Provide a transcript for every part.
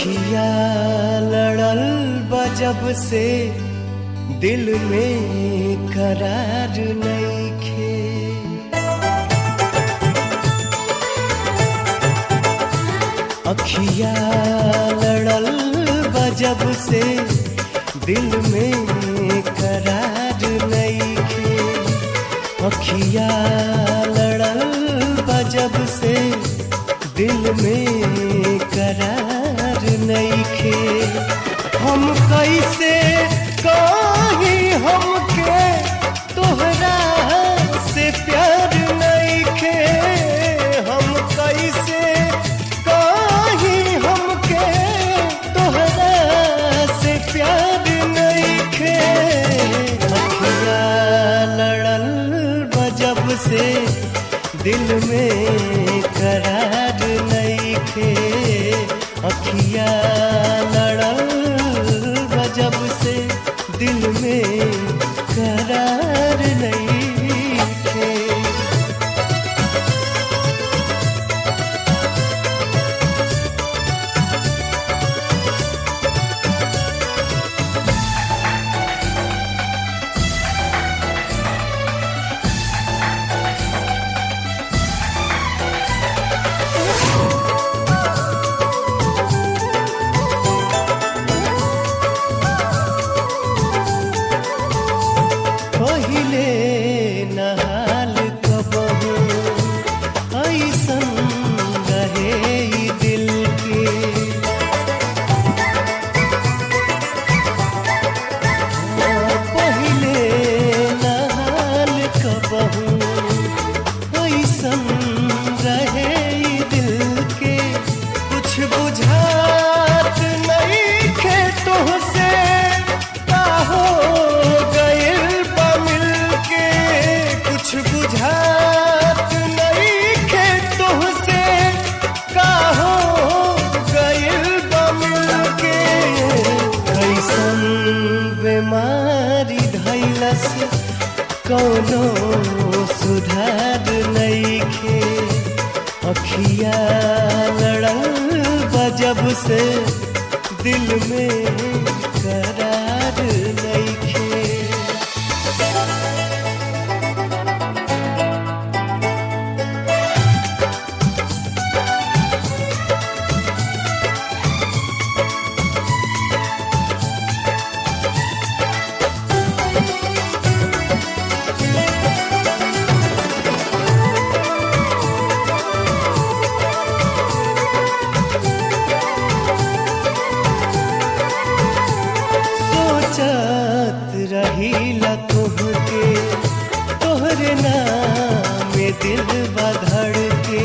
अखिया लड़ल बजब से दिल में करार नईखे अखिया लड़ल बजब से दिल में करार नईखे अखिया लड़ल बजब से दिल में करार नईखे हम कैसे कहीं हमके तोहरा से प्यार नईखे हम कैसे कहीं हमके तोहरा से प्यार नईखे अखिया लड़ल बजब से दिल में करार नईखे अखिया लड़ल बजब से दिल में करार नईखे पहिले नहाल कबहू ऐसन रहे ई दिल के पहिले नहाल कबहू ऐसन रहे ई दिल के कुछ बुझात नहीं खे तुहसे का हो गइल बा मिल के कुछ बुझात नहीं खे तुहसे का हो गइल बा मिल के कैसन बीमारी धैलस कौनो सुधार नईखे अखिया लड़ल बजब से दिल में करार नईखे सोचत रहीला तुहके तोहरे नाम में दिल बधड़ के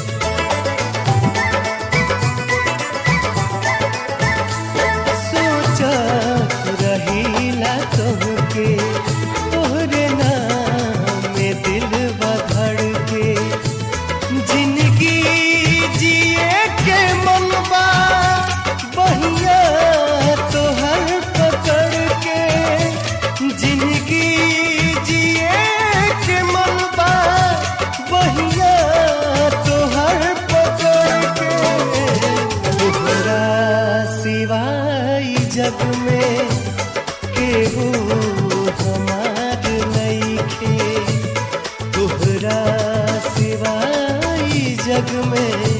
सोचत रहीला तुहके तोहरे नाम में दिल बधड़ के जिंदगी जिए के मनवा बहिया तोहर पकड़ के जिंदगी जिए के मनवा बहिया तोहर पकड़ के तोहरा सिवाय जग में केहू हमार नईखे तोहरा सिवाय जग में